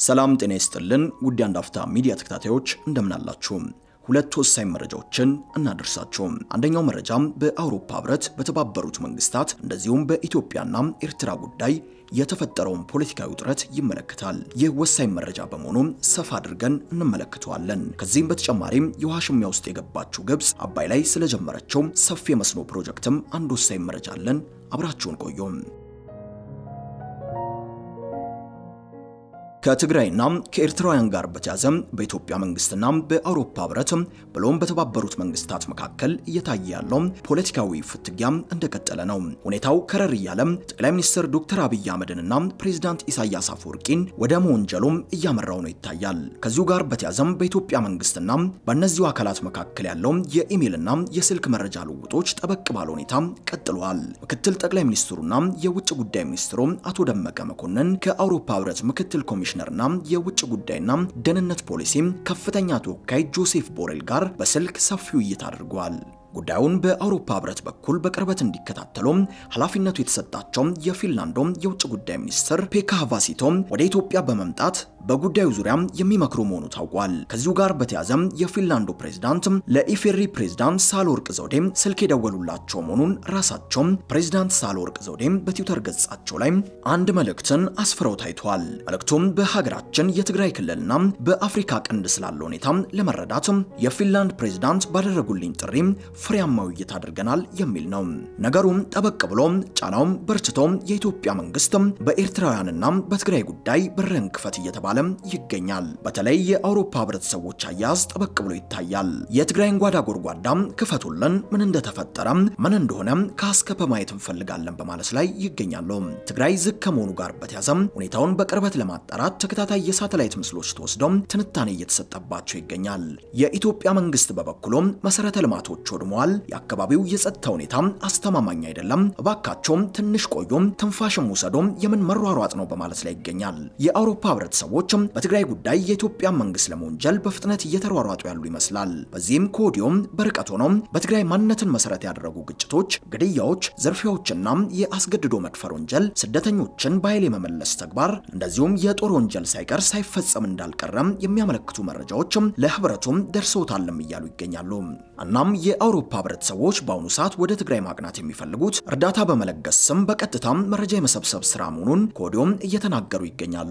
ሰላም ጤና ይስጥልን ውድ አንድ አፍታ ሚዲያ ተከታታዮች እንደምናላችሁ። ሁለት ወሳኝ መረጃዎችን እናደርሳችሁ። አንደኛው መረጃም በአውሮፓ ህብረት፣ በተባበሩት መንግስታት እንደዚሁም በኢትዮጵያና ኤርትራ ጉዳይ የተፈጠረውን ፖለቲካዊ ውጥረት ይመለከታል። ይህ ወሳኝ መረጃ በመሆኑ ሰፋ አድርገን እንመለከተዋለን። ከዚህም በተጨማሪም የውሃ ሽሚያ ውስጥ የገባችው ግብፅ አባይ ላይ ስለጀመረችው ሰፊ የመስኖ ፕሮጀክትም አንድ ወሳኝ መረጃ አለን። አብራችሁን ቆዩም። ከትግራይና ከኤርትራውያን ጋር በተያዘ በኢትዮጵያ መንግስትና በአውሮፓ ህብረት ብሎም በተባበሩት መንግስታት መካከል እየታየ ያለው ፖለቲካዊ ፍትጊያ እንደቀጠለ ነው። ሁኔታው ከረር እያለ ጠቅላይ ሚኒስትር ዶክተር አብይ አህመድንና ፕሬዚዳንት ኢሳያስ አፈወርቂን ወደ መወንጀሉም እያመራው ነው ይታያል። ከዚሁ ጋር በተያዘም በኢትዮጵያ መንግስትና በእነዚሁ አካላት መካከል ያለው የኢሜይልና የስልክ መረጃ ልውጦች ጠበቅ ባለ ሁኔታ ቀጥለዋል። ምክትል ጠቅላይ ሚኒስትሩና የውጭ ጉዳይ ሚኒስትሩ አቶ ደመቀ መኮንን ከአውሮፓ ህብረት ምክትል ኮሚሽን ኮሚሽነርና የውጭ ጉዳይና ደህንነት ፖሊሲ ከፍተኛ ተወካይ ጆሴፍ ቦሬል ጋር በስልክ ሰፊ ውይይት አድርገዋል። ጉዳዩን በአውሮፓ ህብረት በኩል በቅርበት እንዲከታተሉ ኃላፊነቱ የተሰጣቸው የፊንላንዶ የውጭ ጉዳይ ሚኒስትር ፔካ ሃቫሲቶ ወደ ኢትዮጵያ በመምጣት በጉዳዩ ዙሪያ የሚመክሩ መሆኑ ታውቋል። ከዚሁ ጋር በተያያዘ የፊንላንዱ ፕሬዝዳንት ለኢፌሪ ፕሬዝዳንት ሳህለወርቅ ዘውዴ ስልክ የደወሉላቸው መሆኑን ራሳቸው ፕሬዝዳንት ሳህለወርቅ ዘውዴ በትዊተር ገጻቸው ላይ አንድ መልእክትን አስፍረው ታይቷል። መልእክቱም በሀገራችን የትግራይ ክልልና በአፍሪካ ቀንድ ስላለ ሁኔታ ለመረዳት የፊንላንድ ፕሬዝዳንት ባደረጉልኝ ጥሪ ፍሬያማ ውይይት አድርገናል የሚል ነው። ነገሩም ጠበቅ ብሎ ጫናውም በርችቶ የኢትዮጵያ መንግስት በኤርትራውያንና በትግራይ ጉዳይ በርን ክፈት እየተባለ ይገኛል። በተለይ የአውሮፓ ህብረት ሰዎች አያያዝ ጠበቅ ብሎ ይታያል። የትግራይን ጓዳ ጎድጓዳ ክፈቱልን፣ ምን እንደተፈጠረ ምን እንደሆነ ከአስከፈ ማየት እንፈልጋለን በማለት ላይ ይገኛሉ። ትግራይ ዝግ ከመሆኑ ጋር በተያዘ ሁኔታውን በቅርበት ለማጣራት ተከታታይ የሳተላይት ምስሎች ተወስደው ትንታኔ እየተሰጠባቸው ይገኛል። የኢትዮጵያ መንግስት በበኩሉ መሰረተ ልማቶች ወድመዋል፣ የአካባቢው የጸጥታ ሁኔታ አስተማማኝ አይደለም፣ እባካቸውም ትንሽ ቆዩም፣ ትንፋሽም ውሰዶም የምን መሯሯጥ ነው በማለት ላይ ይገኛል። የአውሮፓ ህብረት ሰዎች በትግራይ ጉዳይ የኢትዮጵያ መንግስት ለመወንጀል በፍጥነት እየተሯሯጡ ያሉ ይመስላል። በዚህም ከወዲሁም በርቀት ሆኖ በትግራይ ማንነትን መሰረት ያደረጉ ግጭቶች፣ ግድያዎች፣ ዝርፊያዎችና የአስገድዶ መድፈር ወንጀል፣ ስደተኞችን በኃይል የመመለስ ተግባር እንደዚሁም የጦር ወንጀል ሳይቀር ሳይፈጸም እንዳልቀረም የሚያመለክቱ መረጃዎች ለህብረቱም ደርሰውታልም እያሉ ይገኛሉ። እናም የአውሮፓ ህብረት ሰዎች በአሁኑ ሰዓት ወደ ትግራይ ማቅናት የሚፈልጉት እርዳታ በመለገስ ስም በቀጥታም መረጃ የመሰብሰብ ስራ መሆኑን ከወዲሁም እየተናገሩ ይገኛሉ።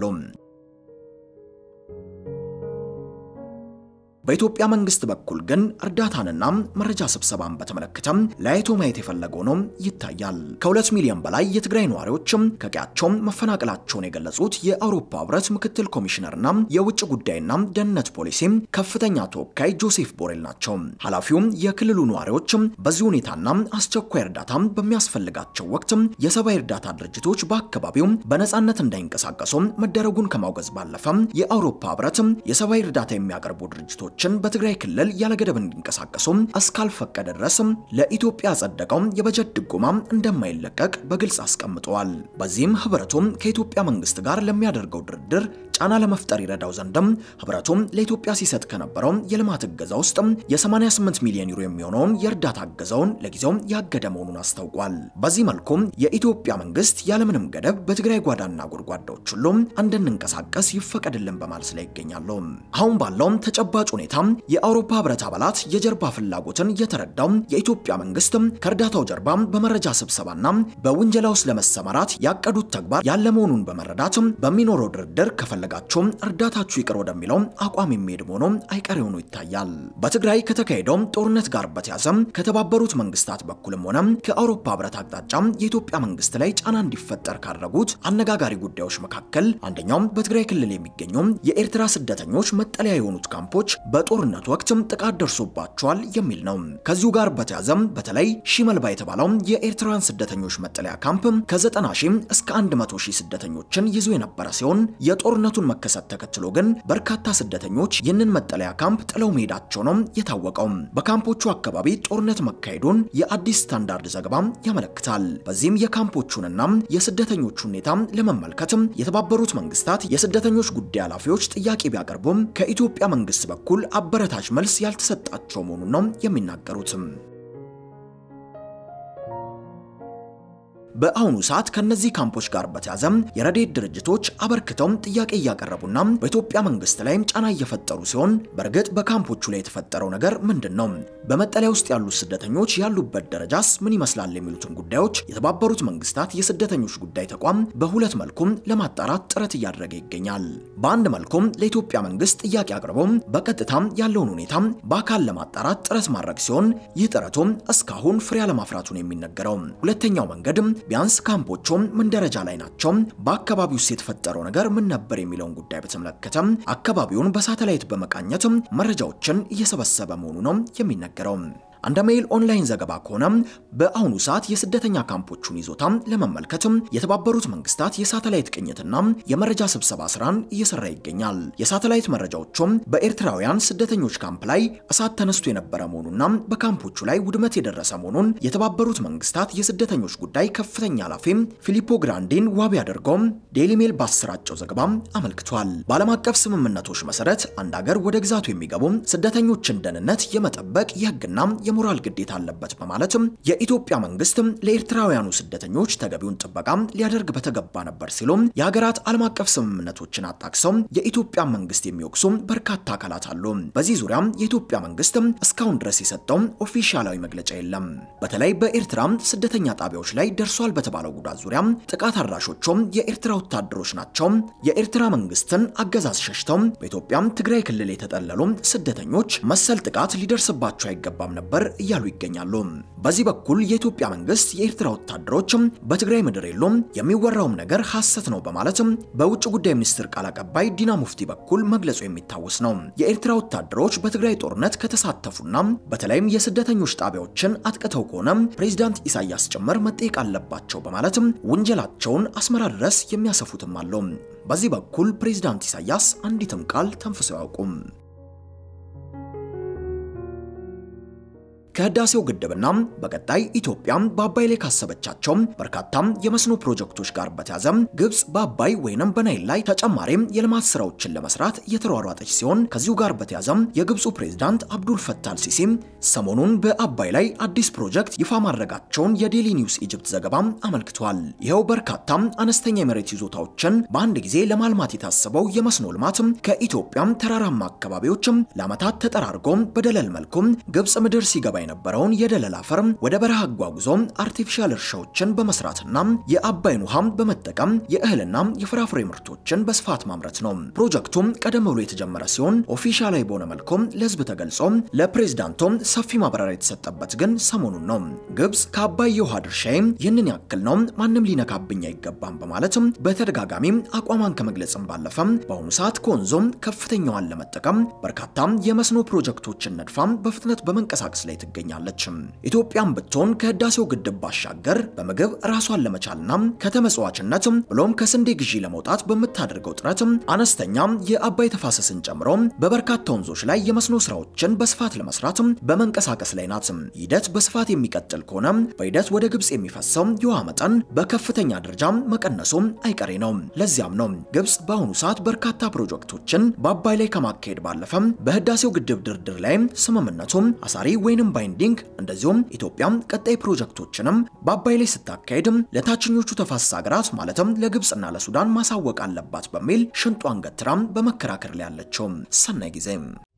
በኢትዮጵያ መንግስት በኩል ግን እርዳታንና መረጃ ስብሰባን በተመለከተ ለያይቶ ማየት የፈለገው ነው ይታያል። ከሁለት ሚሊዮን በላይ የትግራይ ነዋሪዎች ከቀያቸው መፈናቀላቸውን የገለጹት የአውሮፓ ህብረት ምክትል ኮሚሽነርና የውጭ ጉዳይና ደህንነት ፖሊሲ ከፍተኛ ተወካይ ጆሴፍ ቦሬል ናቸው። ኃላፊውም የክልሉ ነዋሪዎች በዚህ ሁኔታና አስቸኳይ እርዳታ በሚያስፈልጋቸው ወቅት የሰብአዊ እርዳታ ድርጅቶች በአካባቢው በነጻነት እንዳይንቀሳቀሱ መደረጉን ከማውገዝ ባለፈ የአውሮፓ ህብረት የሰብአዊ እርዳታ የሚያቀርቡ ድርጅቶች ችን በትግራይ ክልል ያለገደብ እንዲንቀሳቀሱ እስካልፈቀደ ድረስ ለኢትዮጵያ ያጸደቀው የበጀት ድጎማ እንደማይለቀቅ በግልጽ አስቀምጠዋል። በዚህም ህብረቱም ከኢትዮጵያ መንግስት ጋር ለሚያደርገው ድርድር ጫና ለመፍጠር ይረዳው ዘንድም ህብረቱም ለኢትዮጵያ ሲሰጥ ከነበረው የልማት እገዛ ውስጥ የ88 ሚሊዮን ዩሮ የሚሆነውን የእርዳታ እገዛውን ለጊዜው ያገደ መሆኑን አስታውቋል። በዚህ መልኩም የኢትዮጵያ መንግስት ያለምንም ገደብ በትግራይ ጓዳና ጎድጓዳዎች ሁሉ እንድንንቀሳቀስ ይፈቀድልን በማለት ላይ ይገኛሉ። አሁን ባለው ተጨባጭ ሁኔታ የአውሮፓ ህብረት አባላት የጀርባ ፍላጎትን የተረዳው የኢትዮጵያ መንግስት ከእርዳታው ጀርባ በመረጃ ስብሰባና በውንጀላ ውስጥ ለመሰማራት ያቀዱት ተግባር ያለ መሆኑን በመረዳት በሚኖረው ድርድር ከፈለጋቸው እርዳታችሁ ይቅር ወደሚለው አቋም የሚሄድ መሆኑ አይቀሬ ሆኖ ይታያል። በትግራይ ከተካሄደው ጦርነት ጋር በተያዘ ከተባበሩት መንግስታት በኩልም ሆነ ከአውሮፓ ህብረት አቅጣጫ የኢትዮጵያ መንግስት ላይ ጫና እንዲፈጠር ካደረጉት አነጋጋሪ ጉዳዮች መካከል አንደኛው በትግራይ ክልል የሚገኙ የኤርትራ ስደተኞች መጠለያ የሆኑት ካምፖች በጦርነት ወቅት ጥቃት ደርሶባቸዋል የሚል ነው። ከዚሁ ጋር በተያዘም በተለይ ሺመልባ የተባለው የኤርትራውያን ስደተኞች መጠለያ ካምፕ ከ90 ሺህ እስከ 100 ሺህ ስደተኞችን ይዞ የነበረ ሲሆን የጦርነቱን መከሰት ተከትሎ ግን በርካታ ስደተኞች ይህንን መጠለያ ካምፕ ጥለው መሄዳቸው ነው የታወቀው። በካምፖቹ አካባቢ ጦርነት መካሄዱን የአዲስ ስታንዳርድ ዘገባ ያመለክታል። በዚህም የካምፖቹንና የስደተኞቹ ሁኔታ ለመመልከት የተባበሩት መንግስታት የስደተኞች ጉዳይ ኃላፊዎች ጥያቄ ቢያቀርቡም ከኢትዮጵያ መንግስት በኩል አበረታች መልስ ያልተሰጣቸው መሆኑን ነው የሚናገሩትም። በአሁኑ ሰዓት ከነዚህ ካምፖች ጋር በተያዘ የረድኤት ድርጅቶች አበርክተው ጥያቄ እያቀረቡና በኢትዮጵያ መንግስት ላይም ጫና እየፈጠሩ ሲሆን በእርግጥ በካምፖቹ ላይ የተፈጠረው ነገር ምንድን ነው? በመጠለያ ውስጥ ያሉት ስደተኞች ያሉበት ደረጃስ ምን ይመስላል? የሚሉትን ጉዳዮች የተባበሩት መንግስታት የስደተኞች ጉዳይ ተቋም በሁለት መልኩም ለማጣራት ጥረት እያደረገ ይገኛል። በአንድ መልኩም ለኢትዮጵያ መንግስት ጥያቄ አቅርበው በቀጥታም ያለውን ሁኔታ በአካል ለማጣራት ጥረት ማድረግ ሲሆን ይህ ጥረቱም እስካሁን ፍሬ አለማፍራቱን የሚነገረው። ሁለተኛው መንገድ ቢያንስ ካምፖቹም ምን ደረጃ ላይ ናቸው፣ በአካባቢው ውስጥ የተፈጠረው ነገር ምን ነበር የሚለውን ጉዳይ በተመለከተ አካባቢውን በሳተላይት በመቃኘት መረጃዎችን እየሰበሰበ መሆኑ ነው የሚነገረው። እንደ ሜይል ኦንላይን ዘገባ ከሆነ በአሁኑ ሰዓት የስደተኛ ካምፖቹን ይዞታ ለመመልከት የተባበሩት መንግስታት የሳተላይት ቅኝትና የመረጃ ስብሰባ ስራን እየሰራ ይገኛል። የሳተላይት መረጃዎቹም በኤርትራውያን ስደተኞች ካምፕ ላይ እሳት ተነስቶ የነበረ መሆኑና በካምፖቹ ላይ ውድመት የደረሰ መሆኑን የተባበሩት መንግስታት የስደተኞች ጉዳይ ከፍተኛ ኃላፊ ፊሊፖ ግራንዲን ዋቢ አድርገው ዴይሊ ሜል ባሰራጨው ዘገባ አመልክቷል። በዓለም አቀፍ ስምምነቶች መሰረት አንድ ሀገር ወደ ግዛቱ የሚገቡ ስደተኞችን ደህንነት የመጠበቅ የህግና የሞራል ግዴታ አለበት በማለትም የኢትዮጵያ መንግስት ለኤርትራውያኑ ስደተኞች ተገቢውን ጥበቃ ሊያደርግ በተገባ ነበር ሲሉም የሀገራት ዓለም አቀፍ ስምምነቶችን አጣቅሰው የኢትዮጵያ መንግስት የሚወቅሱ በርካታ አካላት አሉ። በዚህ ዙሪያ የኢትዮጵያ መንግስት እስካሁን ድረስ የሰጠው ኦፊሻላዊ መግለጫ የለም። በተለይ በኤርትራ ስደተኛ ጣቢያዎች ላይ ደርሷል በተባለው ጉዳት ዙሪያ ጥቃት አድራሾቹም የኤርትራ ወታደሮች ናቸው፣ የኤርትራ መንግስትን አገዛዝ ሸሽተው በኢትዮጵያ ትግራይ ክልል የተጠለሉ ስደተኞች መሰል ጥቃት ሊደርስባቸው አይገባም ነበር እያሉ ይገኛሉ። በዚህ በኩል የኢትዮጵያ መንግስት የኤርትራ ወታደሮች በትግራይ ምድር የሉም፣ የሚወራውም ነገር ሐሰት ነው በማለት በውጭ ጉዳይ ሚኒስትር ቃል አቀባይ ዲና ሙፍቲ በኩል መግለጹ የሚታወስ ነው። የኤርትራ ወታደሮች በትግራይ ጦርነት ከተሳተፉና በተለይም የስደተኞች ጣቢያዎችን አጥቅተው ከሆነ ፕሬዚዳንት ኢሳያስ ጭምር መጠየቅ አለባቸው በማለት ውንጀላቸውን አስመራ ድረስ የሚያሰፉትም አሉ። በዚህ በኩል ፕሬዚዳንት ኢሳያስ አንዲትም ቃል ተንፍሰው አያውቁም። ከህዳሴው ግድብና በቀጣይ ኢትዮጵያ በአባይ ላይ ካሰበቻቸው በርካታ የመስኖ ፕሮጀክቶች ጋር በተያዘ ግብጽ በአባይ ወይንም በናይል ላይ ተጨማሪ የልማት ስራዎችን ለመስራት እየተሯሯጠች ሲሆን ከዚሁ ጋር በተያዘ የግብፁ ፕሬዝዳንት አብዱል ፈታህ አልሲሲ ሰሞኑን በአባይ ላይ አዲስ ፕሮጀክት ይፋ ማድረጋቸውን የዴሊ ኒውስ ኢጅፕት ዘገባ አመልክቷል። ይኸው በርካታ አነስተኛ የመሬት ይዞታዎችን በአንድ ጊዜ ለማልማት የታሰበው የመስኖ ልማት ከኢትዮጵያ ተራራማ አካባቢዎች ለዓመታት ተጠራርጎ በደለል መልኩ ግብጽ ምድር ሲገባ የነበረውን የደለል አፈር ወደ በረሃ አጓጉዞ አርቲፊሻል እርሻዎችን በመስራትና የአባይን ውሃም በመጠቀም የእህልና የፍራፍሬ ምርቶችን በስፋት ማምረት ነው። ፕሮጀክቱም ቀደም ብሎ የተጀመረ ሲሆን ኦፊሻላዊ በሆነ መልኩ ለህዝብ ተገልጾ ለፕሬዝዳንቱም ሰፊ ማብራሪያ የተሰጠበት ግን ሰሞኑን ነው። ግብጽ ከአባይ የውሃ ድርሻዬ ይህንን ያክል ነው፣ ማንም ሊነካብኝ አይገባም በማለት በተደጋጋሚ አቋሟን ከመግለጽም ባለፈ በአሁኑ ሰዓት ከወንዞም ከፍተኛዋን ለመጠቀም በርካታ የመስኖ ፕሮጀክቶችን ነድፋ በፍጥነት በመንቀሳቀስ ላይ ትገኛለች። ኢትዮጵያም ብትሆን ከህዳሴው ግድብ ባሻገር በምግብ ራሷን ለመቻልና ከተመጽዋችነት ብሎም ከስንዴ ግዢ ለመውጣት በምታደርገው ጥረት አነስተኛ የአባይ ተፋሰስን ጨምሮ በበርካታ ወንዞች ላይ የመስኖ ስራዎችን በስፋት ለመስራት በመንቀሳቀስ ላይ ናት። ሂደት በስፋት የሚቀጥል ከሆነ በሂደት ወደ ግብጽ የሚፈሰው የውሃ መጠን በከፍተኛ ደረጃ መቀነሱ አይቀሬ ነው። ለዚያም ነው ግብጽ በአሁኑ ሰዓት በርካታ ፕሮጀክቶችን በአባይ ላይ ከማካሄድ ባለፈ በህዳሴው ግድብ ድርድር ላይ ስምምነቱ አሳሪ ወይንም ባይንዲንግ እንደዚሁም ኢትዮጵያ ቀጣይ ፕሮጀክቶችንም በአባይ ላይ ስታካሄድ ለታችኞቹ ተፋሰስ ሀገራት ማለትም ለግብጽና ለሱዳን ማሳወቅ አለባት በሚል ሽንጧን ገትራም በመከራከር ላይ ያለችው። ሰናይ ጊዜ